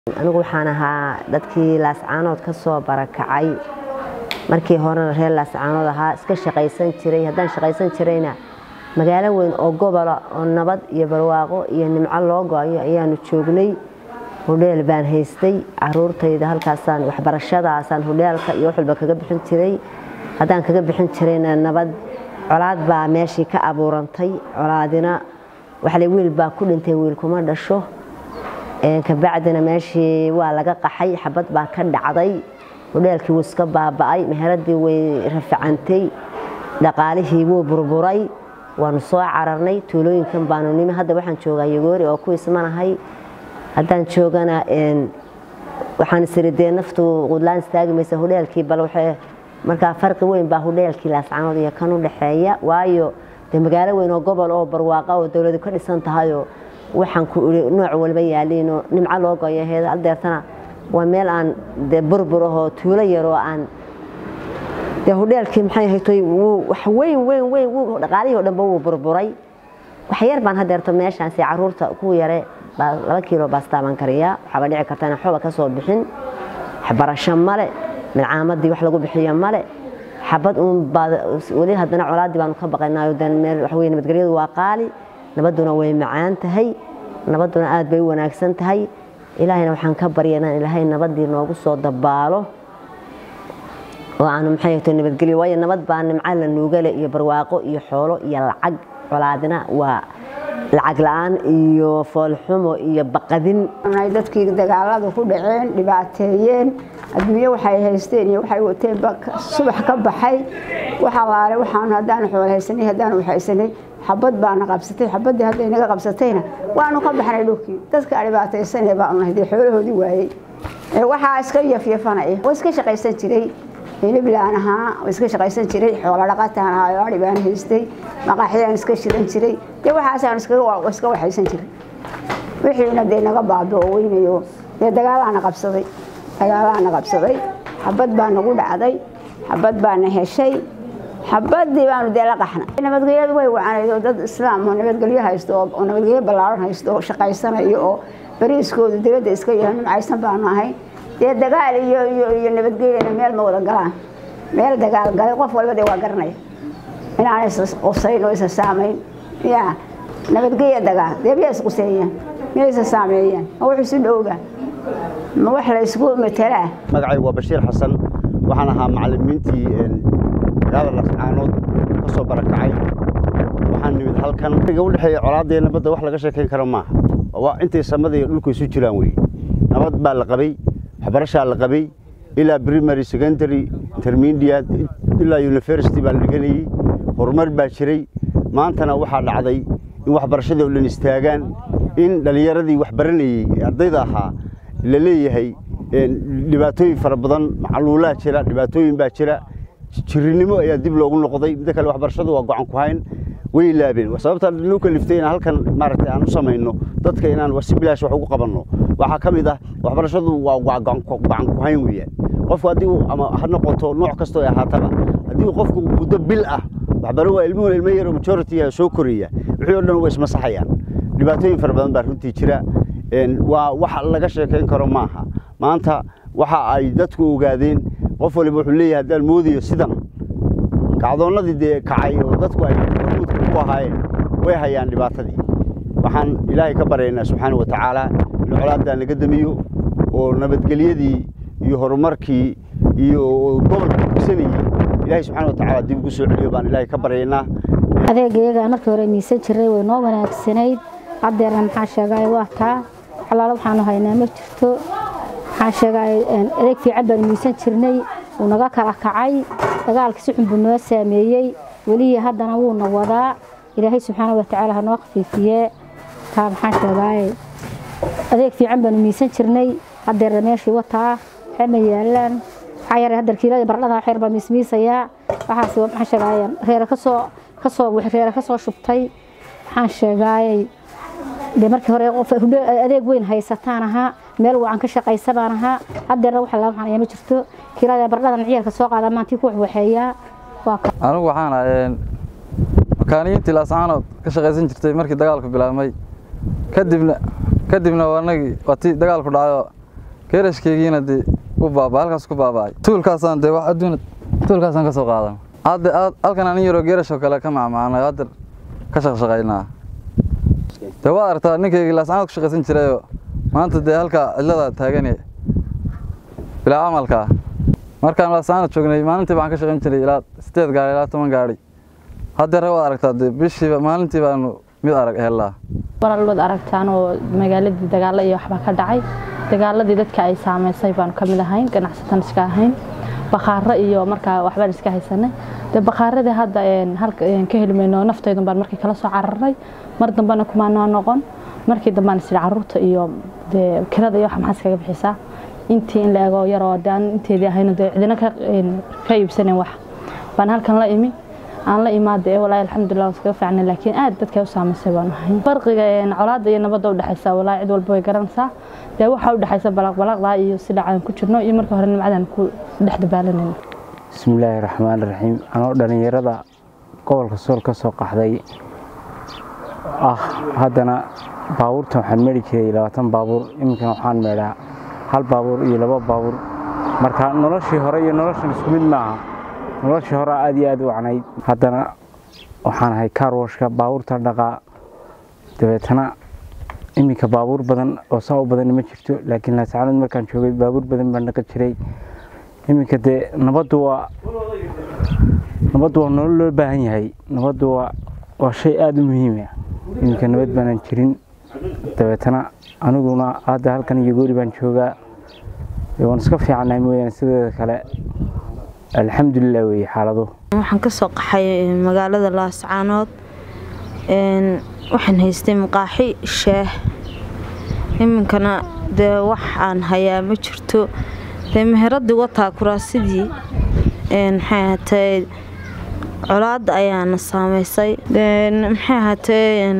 anigu waxaan ahaa dadkii laascaanood ka soo barakacay markii horena reer laascaanood ahaa iska shaqaysan jiray haddaan shaqaysan jirayna magaalo weyn oo gobola oo nabad iyo barwaaqo iyo nimco loo go-ayo ayaanu joognay hudheel baan haystay caruurtayda halkaasaan waxbarashadaasaan hudheelka iyo wax walba kaga bixin jiray haddaan kaga bixin jirayna nabad colaad baa meeshii ka abuurantay colaadina waxale wiil baa ku dhintay wiil kuma dhasho kabacdina meeshii waa laga qaxay xabad baa ka dhacday hudheelkii wuu iska baaba'ay meheradii way rafacantay dhaqaalihii wuu burburay waanu soo cararnay tuulooyinkan baanu nimi hadda waxaan joogaa yagoori oo ku ismanahay haddaan joogana waxaan isiri dee naftu qudlaan istaagi maysa hudheelkii bal markaa farqi weyn baa hudheelkii laascaanood iyo kan u dhexeeya waayo dee magaalo weyn oo gobol oo barwaaqa oo dowladu ka dhisan tahayoo waxaan ku iri nooc walba yaaliinoo nimco loo goyo heeda aldeertana waa meel aan dee burbur ahoo tuulo yaroo aan dee hudheelkii maxay haytoy wuu wax weyn weyn weyn wuu dhaqaalihii o dhanba wuu burburay wax yar baan hadeerto meeshaansi caruurta ku yare laba kiilo baastaaban kariyaa waxaaba dhici karta inaan xoba ka soo bixin waxbarasho male milcaamadii wax lagu bixiyo male xabad uun weli haddana colaaddii baanu ka baqaynaayo dan meel waxa weye nabadgelyadu waa qaali nabadduna way macaan tahay nabadduna aad bay u wanaagsan tahay ilaahayna waxaan ka baryanaa ilaahay nabaddii noogu soo dabaalo oo aanu maxay ahto nabadgelyo waayo nabad baa nimco la nuugale iyo barwaaqo iyo xoolo iyo lacag colaadina waa lacag la-aan iyo foolxumo iyo baqadin dadkii dagaalada ku dhaceen dhibaateeyeen adduunye waxay haysteen iyo waxay wateen subax ka baxay waxa laale waxaan haddaan xool haysanay haddaan wax haysanay xabad baana qabsatay xabaddii hadday naga qabsatayna waanu ka baxnay dhulkii dadka dhibaataysanee baanu nahay dee xoolahoodii waayey waxaa iska yafyafanaya oo iska shaqaysan jiray hiliblaan ahaa oo iska shaqaysan jiray xoolo dhaqataan ahaa oo adhi baan haystay maqaaxyaan iska shidan jiray dee waxaasaan iska waxaysan jiray wixiina dee naga baaba oo weynayo dee dagaalaana qabsaday dagaalaana qabsaday xabad baa nagu dhacday xabad baana heshay xabadii baanu dee la qaxna nabadgelyadu way wacanayd oo dad islaam oo nabadgelyo haysto oo nabadgelyo ballaaran haysto oo shaqaysanayo oo bariiskoodu dibadda iska yahay nimcaysan baanu ahay dee dagaal iyo iyo nabadgelyana meel ma wada galaan meel dagaal galay qof walba dee waa garanaya inaanay isqusayn oo isa saamayn ya nabadgelya dagaal dee miyaa isquseeyaan miyaa isa saameeyaan ma wax isu dhowba ma wax la isku matelaa magacaygu waa bashiir xasan waxaan ahaa macalimiintii magaalada lascaanood ka soo barakacay waxaan nimid halkan iga udhexeeya colaadee nabadda wax laga sheekayn karo maaha intay samada iyo dhulku isu jiraan weye nabad baa la qabay waxbarashaa la qabay ilaa primary secondary intermediate ilaa university baa la dhiganayey horumar baa jiray maantana waxaa dhacday in waxbarashadii oo dhan istaagaan in dhallinyaradii wax baranayey ee ardayda ahaa la leeyahay dhibaatooyin fara badan macluulaa jira dhibaatooyin baa jira jirinimo ayaa dib loogu noqday midda kale waxbarashadu waa gocan ku hayn way laabeen sababta loo kaliftay inaan halkan maaragtay aan u samayno dadka inaan si bilaash wax ugu qabanno waxaa ka mid ah waxbarashadu waa gocan ku hayn weeyaan qofku haddii ama ha noqoto nooc kastoo ay ahaataba haddii qofku muddo bil ah waxbaro waa ilmuhu ilmo yaro majority soo koraya wixii oo dhan way ismasaxayaan dhibaatooyin fara badan baa runtii jira waa wax laga sheekayn karo maaha maanta waxa ay dadku ogaadeen qof waliba wuxuu leeyahay haddaan moodayo sidan kacdoonnadii dee kacay oo dadku ay hormuudka ku ahaayeen way hayaan dhibaatadii waxaan ilaahay ka baryaynaa subxaana wa tacaala in colaaddaa naga damiyo oo nabadgelyadii iyo horumarkii iyo gobolka gugsanayey ilaahay subxana wa tacaala dib ugu soo celiyo baan ilaahay ka baryaynaa adeegayaga markii hore miisan jiray way noo wanaagsanayd haddeerna maxaa sheegay waa taa xalaalo waxaanu haynaa ma jirto maxaa sheegay adeeg fiican baanu miisan jirnay wuu naga kala kacay dagaalkii si xun buu noo saameeyey welihii haddana wuuna wadaa ilaahay subxaana wa tacaala ha noo khafiifiyee taa maxaa sheegay adeeg fiican baanu miisan jirnay haddeerna meeshii wataa waxay ma yaalaan waxaa yaray haddeer kiilada baradhada xeer baa miismiisayaa waxaas maxaa sheegay reere kasoo kasoo reere kasoo shubtay waxaan sheegayay dee markii hore qof adeeg weyn haysataan ahaa meel wacan ka shaqaysa baan ahaa haddeerna waxa la waxaan ma jirto kiilada baradhadan ciyaalka soo qaada maantii ku waxwaxeeyaa anigu waxaan ahay makaaniyiintii laascaanood ka shaqaysan jirtay markii dagaalku bilaabmay kadibna kadibna wanagii waa tii dagaalku dhacayo geerashkeygiina dee u baaba halkaas ku baaba'ay tuulkaasaan dee wax adduun tuulkaasaan ka soo qaadan hadda aad halkan anin yaroo geerashoo kale ka macmacanay hadda ka shaqshaqaynaa dee waad aragtaa ninkaygii laascaanood ku shaqaysan jirayoo maanta dee halkaa cidlada taagane bilaa camalka markaan laascaanood joognay maalintii baan ka shaqayn jiray ilaa sideed gaari ilaa toban gaari haddeer waad aragtaa dee bishiiba maalintii baanu mid arag helaa walaal waad aragtaan oo magaaladii dagaalo iyo waxbaa ka dhacay dagaaladii dadka ay saameysay baanu ka mid ahayn ganacsatan iska ahayn bakhaaro iyo markaa waxbaan iska haysanay dee bakhaaradii hadda halka ka heli mayno naftaydan baan markii kala soo cararnay mar dambena kumaanoo noqon markii dambaan isiri caruurta iyo dee kirada iyo waxa maxaa iskaga bixisaa intii in la ego yaroo dee aan inteedii ahayno dee cidina ka iibsanen wax baan halkan la imi aan la imaada ee walaahi alxamdulilah waan iskaga fiicnay laakiin aad dadka u saamaysay baan ahay farqiga colaadda iyo nabadda u dhexaysa walaahi cid walba way garanaysaa dee waxaa u dhexaysa balaqbalaqda iyo si dhacaan ku jirno iyo marka hore nimcadan ku dhex dabaalanayno bismillaahi raxmaani raxiim anoo dhallinyarada gobolka sool ka soo qaxday ah haddana baabuurta waxaan meedhi jiray labaatan baabuur iminkan waxaan meedhaa hal baabuur iyo laba baabuur marka noloshii hore iyo noloshan isku mid maaha noloshii hore aad iyo aad u wacnayd haddana waxaan ahay kaarwashka baabuurta dhaqaa dabeetana iminka baabuur badan oo saa u badan ma jirto laakiin laascaanood markaan joogay baabuur badan baan dhaqan jiray iminka dee nabaddu waa nabaddu waa nolol loo baahan yahay nabaddu waa waa shay aada u muhiima iminka nabad baanaan jirin dabeetana aniguna hadda halkan iyo goori baan joogaa waan iska fiicannahay mooyaane sideeda kale alxamdulilah weeye xaaladu waxaan ka soo qaxay magaalada laascaanood waxaan haystay maqaaxi shaah iminkana dee wax aan hayaa ma jirto dee meheradii wataa kuraasidii maxay ahaatee colaadda ayaana saameysay maxay ahaatee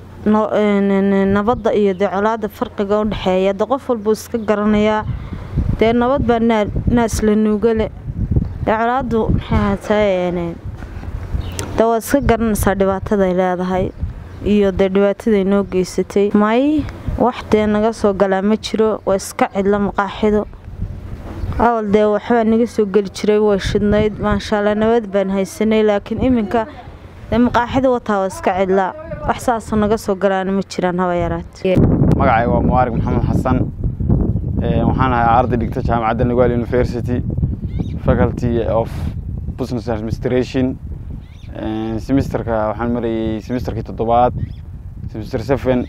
nabadda iyo dee colaadda farqiga u dhexeeya de qof walbuu iska garanayaa dee nabad baa naas la nuugale dee colaaddu maxay ahaatee dee waad iska garanaysaa dhibaataday leedahay iyo dee dhibaataday noo geysatay may wax dee naga soo galaa ma jiro waa iska cidla maqaaxido awal dee waxbaa naga soo geli jiray way shidnayd maashaalla nabad baan haysanay laakiin iminka dee maqaaxida wataa waa iska cidlaa wax saasoo naga soo galaana ma jiraan haba yaraate magacay waa muwaarig maxamed xasan waxaan ahay arday dhigta jaamacadda nagaal university faculty of business administration semesterka waxaan marayay semesterkii toddobaad semester seven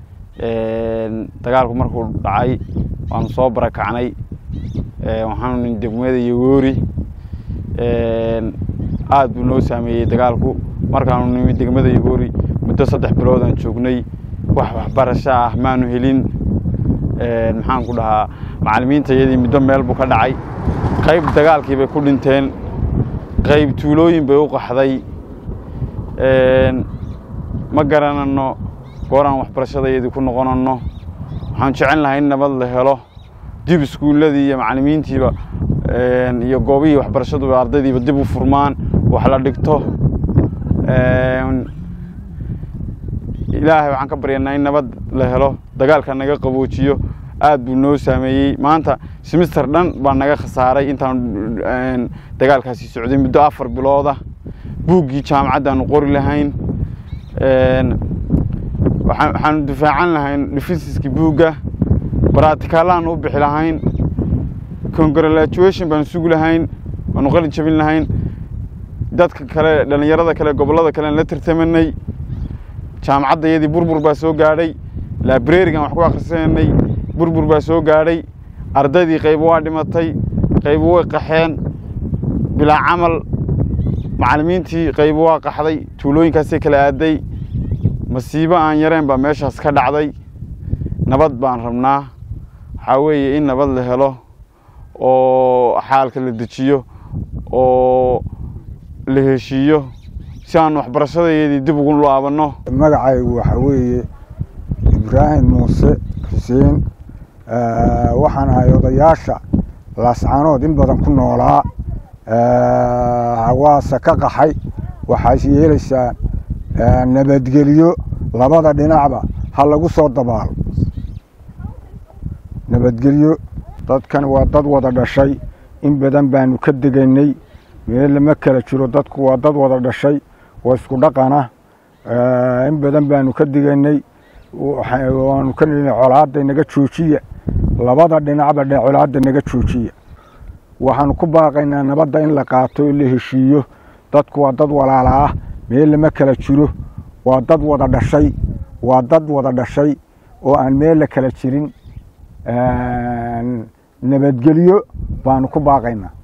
dagaalku markuu dhacay waanu soo barakacnay waxaanu nin degmada yogoori aad buu noo saameeyey dagaalku markaanu nimi degmada yogoori muddo saddex biloodaan joognay wax waxbarasho ah maanu helin maxaan ku dhahaa macallimiinta iyadii muddo meel buu ka dhacay qayb dagaalkii bay ku dhinteen qayb tuulooyin bay u qaxday ma garanano gooraan waxbarashadayadii ku noqonano waxaan jecel lahay in nabad la helo dib iskuulladii iyo macallimiintiiba iyo goobihii waxbarashaduba ardaydiiba dib u furmaan wax la dhigto ilaahay waxaan ka baryanaa in nabad la helo dagaalka naga qaboojiyo aad buu noo saameeyey maanta semister dhan baa naga khasaaray intaan dagaalkaasi socday muddo afar bilooda buuggii jaamacaddaanu qori lahayn waxaanu difaacan lahayn defensiskii buugga baratikaalaan u bixi lahayn congratulation baanu sugi lahayn waanu qalin jabin lahayn dadka kale dhallinyarada kale gobollada kale aan la tartamanay jaamacadda iyadii burbur baa soo gaadhay librarigan wax ku akhrisanay burbur baa soo gaadhay ardaydii qaybo waa dhimatay qaybo way qaxeen bilaa camal macallimiintii qaybo waa qaxday tuulooyinkaasay kala aaday masiibo aan yareen baa meeshaas ka dhacday nabad baan rabnaa waxaa weeye in nabad la helo oo xaalka la dejiyo oo la heshiiyo si aan waxbarashadeedii dib ugu laabanno magacaygu waxaa weeye ibraahim muuse xuseen waxaan ahay odayaasha laascaanood in badan ku noolaa hawaase ka qaxay waxaas yeelaysaa nabadgelyo labada dhinacba ha lagu soo dabaalo nabadgelyo dadkan waa dad wada dhashay in badan baanu ka degaynay meel lama kala jiro dadku waa dad wada dhashay oo isku dhaqana in badan baanu ka degaynay waanu ka nidhi colaadda naga joojiya labada dhinacba dhe colaadda naga joojiya waxaanu ku baaqaynaa nabadda in la qaato oo la heshiiyo dadku waa dad walaala ah meel lama kala jiro waa dad wada dhashay waa dad wada dhashay oo aan meel la kala jirin nabadgelyo baanu ku baaqaynaa